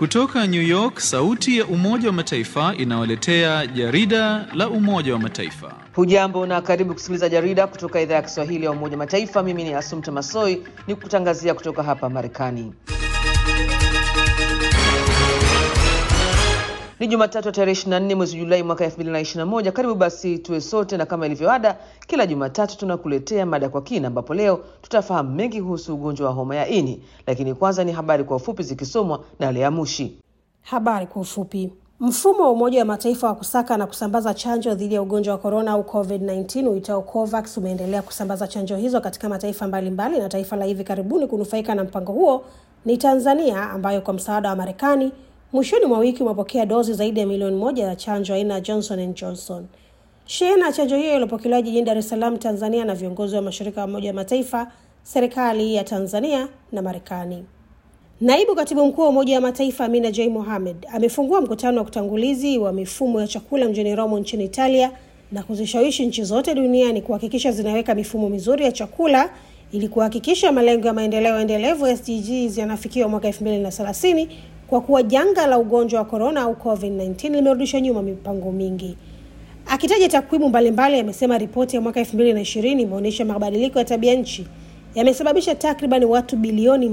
Kutoka New York, sauti ya Umoja wa Mataifa inawaletea jarida la Umoja wa Mataifa. Hujambo na karibu kusikiliza jarida kutoka idhaa ya Kiswahili ya Umoja Mataifa. Mimi ni Asumta Masoi ni kutangazia kutoka hapa Marekani. Ni Jumatatu tarehe 24 mwezi Julai mwaka 2021. Karibu basi tuwe sote, na kama ilivyoada, kila Jumatatu tunakuletea mada kwa kina, ambapo leo tutafahamu mengi kuhusu ugonjwa wa homa ya ini, lakini kwanza ni habari kwa ufupi zikisomwa na Lea Mushi. Habari kwa ufupi. Mfumo wa Umoja wa Mataifa wa kusaka na kusambaza chanjo dhidi ya ugonjwa wa korona au COVID-19 uitao COVAX umeendelea kusambaza chanjo hizo katika mataifa mbalimbali mbali, na taifa la hivi karibuni kunufaika na mpango huo ni Tanzania ambayo kwa msaada wa Marekani mwishoni mwa wiki umepokea dozi zaidi ya milioni moja ya chanjo aina ya Johnson and Johnson. Shehena ya chanjo hiyo iliyopokelewa jijini Dar es Salaam, Tanzania, na viongozi wa mashirika ya Umoja wa Mataifa, serikali ya Tanzania na Marekani. Naibu katibu mkuu wa Umoja wa Mataifa Amina J Mohamed amefungua mkutano wa kutangulizi wa mifumo ya chakula mjini Roma nchini Italia na kuzishawishi nchi zote duniani kuhakikisha zinaweka mifumo mizuri ya chakula ili kuhakikisha malengo ya maendeleo endelevu SDGs yanafikiwa mwaka 2030 kwa kuwa janga la ugonjwa wa korona au COVID-19 limerudisha nyuma mipango mingi. Akitaja takwimu mbalimbali, amesema ripoti ya mwaka 2020 imeonyesha mabadiliko ya tabia nchi yamesababisha takriban watu bilioni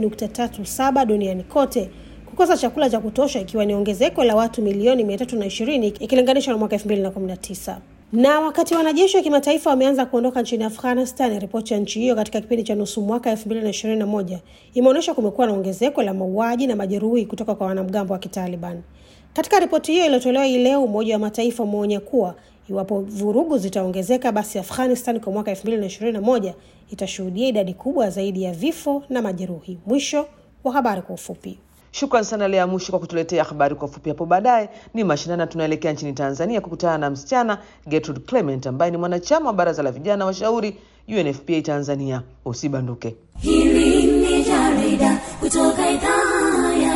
2.37 duniani kote kukosa chakula cha kutosha, ikiwa ni ongezeko la watu milioni 320 ikilinganishwa na mwaka 2019 na wakati wanajeshi wa kimataifa wameanza kuondoka nchini Afghanistan, ripoti ya nchi hiyo katika kipindi cha nusu mwaka 2021 imeonyesha kumekuwa na ongezeko la mauaji na majeruhi kutoka kwa wanamgambo wa Kitaliban. Katika ripoti hiyo iliyotolewa hii leo, Umoja wa Mataifa umeonya kuwa iwapo vurugu zitaongezeka, basi Afghanistan kwa mwaka 2021 itashuhudia idadi kubwa zaidi ya vifo na majeruhi. Mwisho wa habari kwa ufupi. Shukran sana Lea Mushi kwa kutuletea habari kwa ufupi. Hapo baadaye ni mashinani, tunaelekea nchini Tanzania kukutana na msichana Gertrude Clement ambaye ni mwanachama wa baraza la vijana washauri UNFPA Tanzania. Usibanduke. Hili ni jarida kutoka idhaa ya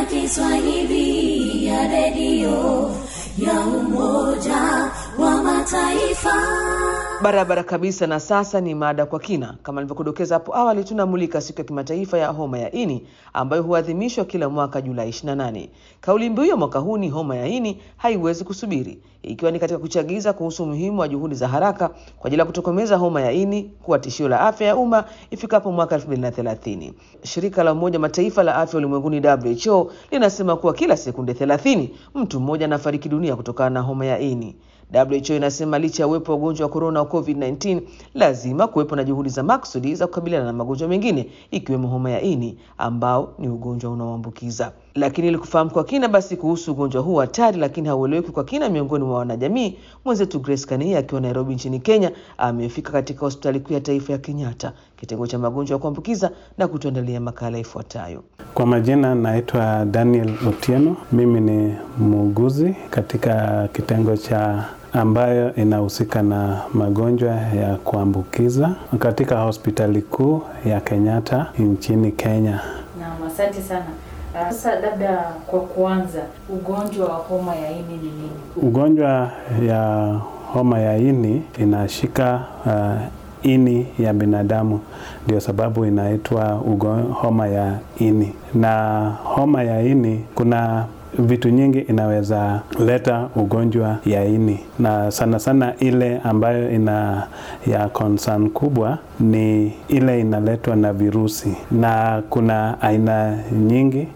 Kiswahili ya redio ya Umoja wa Mataifa. Barabara kabisa. Na sasa ni mada kwa kina. Kama nilivyokudokeza hapo awali, tunamulika siku ya kimataifa ya homa ya ini ambayo huadhimishwa kila mwaka Julai 28. Kauli mbiu ya mwaka huu ni homa ya ini haiwezi kusubiri, ikiwa ni katika kuchagiza kuhusu umuhimu wa juhudi za haraka kwa ajili ya kutokomeza homa ya ini kuwa tishio la afya ya umma ifikapo mwaka 2030. Shirika la Umoja Mataifa la afya ulimwenguni WHO linasema kuwa kila sekunde 30 mtu mmoja anafariki dunia kutokana na homa ya ini. WHO inasema licha ya uwepo wa ugonjwa wa korona wa COVID-19, lazima kuwepo na juhudi za maksudi za kukabiliana na magonjwa mengine ikiwemo homa ya ini ambao ni ugonjwa unaoambukiza. Lakini ili kufahamu kwa kina basi kuhusu ugonjwa huu hatari lakini haueleweki kwa kina miongoni mwa wanajamii, mwenzetu Grace Kania akiwa Nairobi nchini Kenya amefika katika hospitali kuu ya taifa ya Kenyatta kitengo cha magonjwa ya kuambukiza na kutuandalia makala ifuatayo. Kwa majina naitwa Daniel Otieno. Mimi ni muuguzi katika kitengo cha ambayo inahusika na magonjwa ya kuambukiza katika hospitali kuu ya Kenyatta nchini Kenya. Naam, asante sana. Sasa labda kwa kuanza, ugonjwa wa homa ya ini ni nini? Ugonjwa ya homa ya ini inashika uh, ini ya binadamu, ndio sababu inaitwa homa ya ini. Na homa ya ini kuna vitu nyingi inaweza leta ugonjwa ya ini, na sana sana ile ambayo ina ya concern kubwa ni ile inaletwa na virusi, na kuna aina nyingi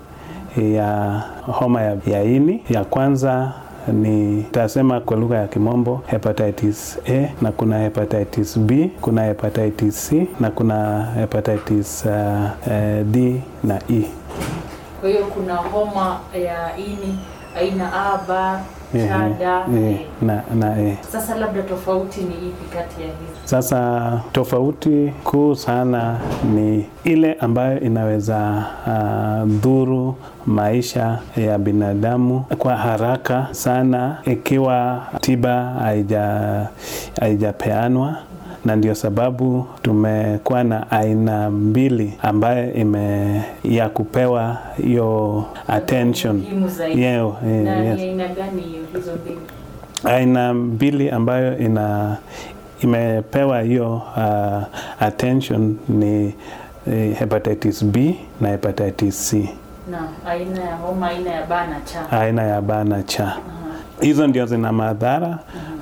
ya homa ya, ya ini. Ya kwanza ni tasema kwa lugha ya kimombo hepatitis A na kuna hepatitis B, kuna hepatitis C na kuna hepatitis uh, uh, D na E. Kwa hiyo kuna homa ya ini aina A, B, Ehe, chada eh, na, na eh. Sasa labda tofauti ni ipi kati ya hizi? Sasa tofauti kuu sana ni ile ambayo inaweza uh, dhuru maisha ya binadamu kwa haraka sana ikiwa tiba haija haijapeanwa na ndio sababu tumekuwa na aina mbili ambayo ime ya kupewa hiyo attention Muhimu zaidi. Yeo, eh, Na yes. ni aina gani hiyo hizo mbili? aina mbili ambayo ina imepewa hiyo uh, attention ni eh, hepatitis B na hepatitis C na aina ya homa aina ya baa na cha. aina ya ba na cha. Hizo ndio zina madhara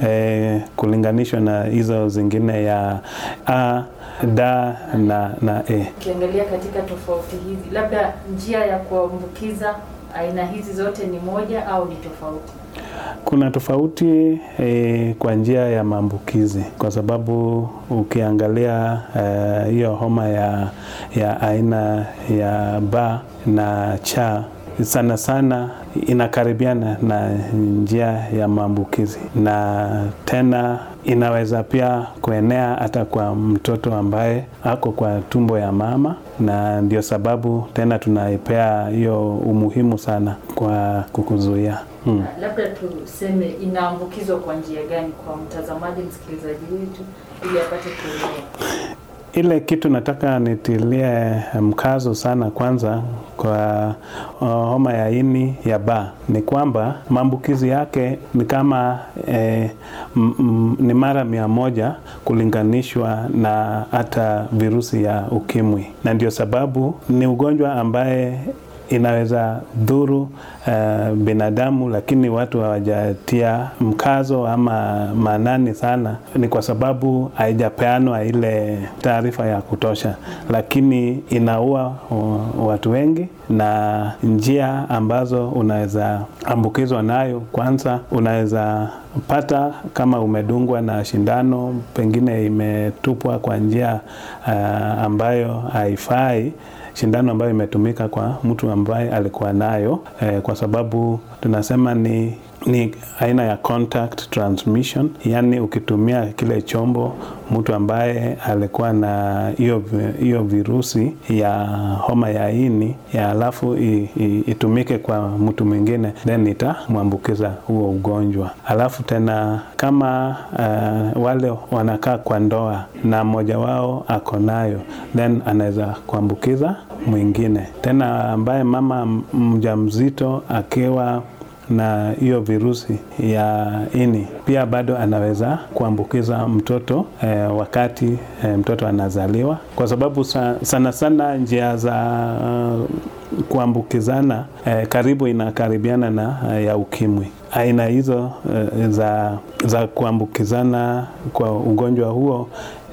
eh, kulinganishwa na hizo zingine ya a, da na, na e. Ukiangalia katika tofauti hizi, labda njia ya kuambukiza aina hizi zote ni moja au ni tofauti? Kuna tofauti eh, kwa njia ya maambukizi kwa sababu ukiangalia eh, hiyo homa ya, ya aina ya ba na cha sana sana inakaribiana na njia ya maambukizi na tena inaweza pia kuenea hata kwa mtoto ambaye ako kwa tumbo ya mama, na ndio sababu tena tunaipea hiyo umuhimu sana kwa kukuzuia. Hmm. Labda tuseme inaambukizwa kwa njia gani kwa mtazamaji msikilizaji wetu ili apate kuelewa. Ile kitu nataka nitilie mkazo sana kwanza kwa uh, homa ya ini ya ba ni kwamba maambukizi yake ni kama eh, m, m, ni mara mia moja kulinganishwa na hata virusi ya ukimwi, na ndio sababu ni ugonjwa ambaye inaweza dhuru uh, binadamu, lakini watu hawajatia mkazo ama maanani sana. Ni kwa sababu haijapeanwa ile taarifa ya kutosha, lakini inaua uh, watu wengi, na njia ambazo unaweza ambukizwa nayo, kwanza unaweza pata kama umedungwa na shindano, pengine imetupwa kwa njia uh, ambayo haifai shindano ambayo imetumika kwa mtu ambaye alikuwa nayo eh, kwa sababu tunasema ni ni aina ya contact transmission, yaani ukitumia kile chombo mtu ambaye alikuwa na hiyo hiyo virusi ya homa ya ini ya alafu i, i, itumike kwa mtu mwingine then itamwambukiza huo ugonjwa. Alafu tena kama uh, wale wanakaa kwa ndoa na mmoja wao ako nayo then anaweza kuambukiza mwingine. Tena ambaye mama mjamzito akiwa na hiyo virusi ya ini pia bado anaweza kuambukiza mtoto eh, wakati eh, mtoto anazaliwa, kwa sababu sa, sana sana njia za uh, kuambukizana eh, karibu inakaribiana na uh, ya ukimwi. Aina hizo uh, za, za kuambukizana kwa ugonjwa huo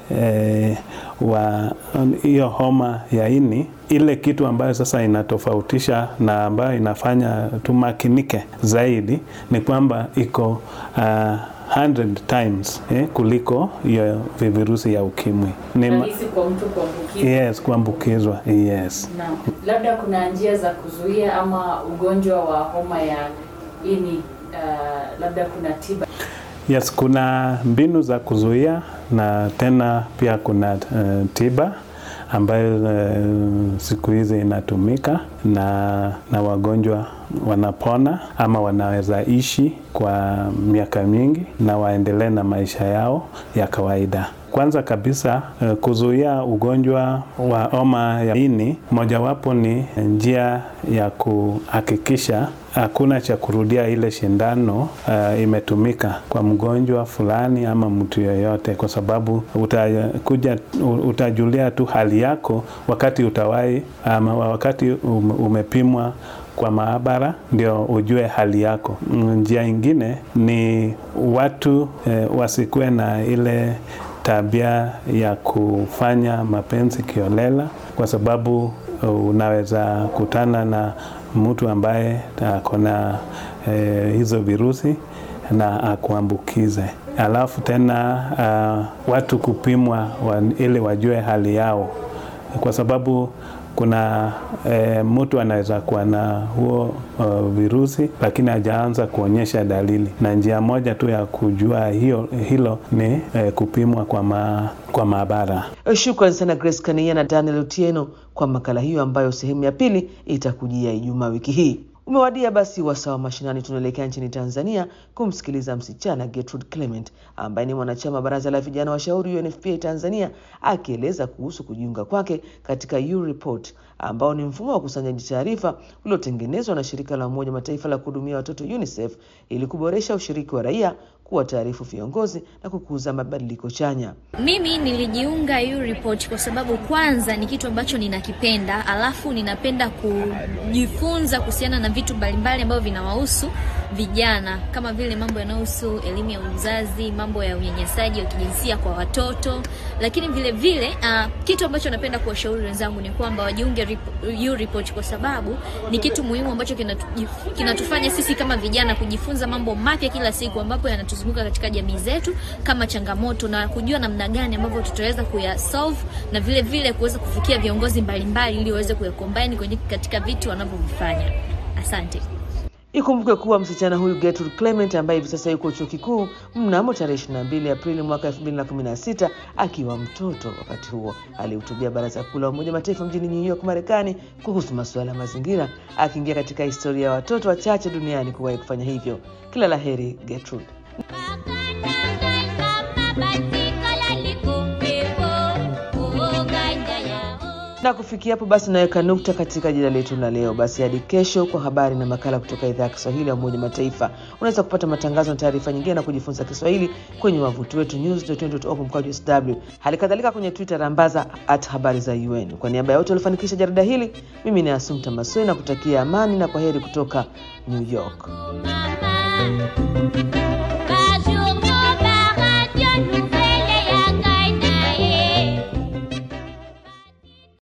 eh, wa hiyo homa ya ini ile kitu ambayo sasa inatofautisha na ambayo inafanya tumakinike zaidi ni kwamba iko uh, 100 times eh, kuliko hiyo virusi ya ukimwi. Ni ma- Rahisi kwa mtu kuambukizwa. yes, kuambukizwa yes. Naam. Labda kuna njia za kuzuia ama ugonjwa wa homa ya ini uh, labda kuna tiba. Yes, kuna mbinu za kuzuia na tena pia kuna uh, tiba ambayo uh, siku hizi inatumika na, na wagonjwa wanapona ama wanaweza ishi kwa miaka mingi na waendelee na maisha yao ya kawaida. Kwanza kabisa uh, kuzuia ugonjwa wa homa ya ini, mojawapo ni njia ya kuhakikisha hakuna cha kurudia ile shindano uh, imetumika kwa mgonjwa fulani ama mtu yoyote, kwa sababu utakuja utajulia tu hali yako wakati utawahi ama wakati umepimwa kwa maabara ndio ujue hali yako. Njia ingine ni watu eh, wasikuwe na ile tabia ya kufanya mapenzi kiolela, kwa sababu unaweza kutana na mtu ambaye ako na eh, hizo virusi na akuambukize. Alafu tena uh, watu kupimwa wa, ili wajue hali yao, kwa sababu kuna e, mtu anaweza kuwa na huo uh, virusi lakini hajaanza kuonyesha dalili, na njia moja tu ya kujua hiyo, hilo ni e, kupimwa kwa, ma, kwa maabara. Shukran sana Grace Kania na Daniel Otieno kwa makala hiyo ambayo sehemu ya pili itakujia Ijumaa wiki hii. Umewadia basi wasaa wa mashinani. Tunaelekea nchini Tanzania kumsikiliza msichana Gertrude Clement ambaye ni mwanachama baraza la vijana washauri UNFPA Tanzania, akieleza kuhusu kujiunga kwake katika U-Report ambao ni mfumo wa ukusanyaji taarifa uliotengenezwa na shirika la Umoja Mataifa la kuhudumia watoto UNICEF ili kuboresha ushiriki wa raia kuwataarifu viongozi na kukuza mabadiliko chanya. Mimi nilijiunga hiyo report kwa sababu kwanza ni kitu ambacho ninakipenda, alafu ninapenda kujifunza kuhusiana na vitu mbalimbali ambavyo vinawahusu vijana kama vile mambo yanayohusu elimu ya uzazi, mambo ya unyanyasaji wa kijinsia kwa watoto. Lakini vile vile uh, kitu ambacho napenda kuwashauri wenzangu ni kwamba wajiunge rip- hiyo report kwa sababu ni kitu muhimu ambacho kinatu- kinatufanya sisi kama vijana kujifunza mambo mapya kila siku ambapo yanatuzunguka katika jamii zetu kama changamoto na kujua namna gani ambavyo tutaweza kuyasolve na vile vile kuweza kufikia viongozi mbalimbali ili waweze kuyacombine kwenye katika vitu wanavyovifanya. Asante. Ikumbukwe kuwa msichana huyu Gertrude Clement ambaye hivi sasa yuko chuo kikuu mnamo tarehe 22 Aprili mwaka 2016 akiwa mtoto. Wakati huo alihutubia Baraza Kuu la Umoja wa Mataifa mjini New York, Marekani, kuhusu masuala ya mazingira, akiingia katika historia ya watoto wachache duniani kuwahi kufanya hivyo. Kila la heri Gertrude. na kufikia hapo basi naweka nukta katika jina letu la leo. Basi hadi kesho kwa habari na makala kutoka idhaa ya Kiswahili ya Umoja wa Mataifa. Unaweza kupata matangazo na taarifa nyingine na kujifunza Kiswahili kwenye wavuti wetu news.org mkwaju sw, hali kadhalika kwenye Twitter rambaza at habari za UN. Kwa niaba ya wote waliofanikisha jarida hili, mimi ni Asumta Masoi na kutakia amani na kwa heri kutoka New York. Bonjour,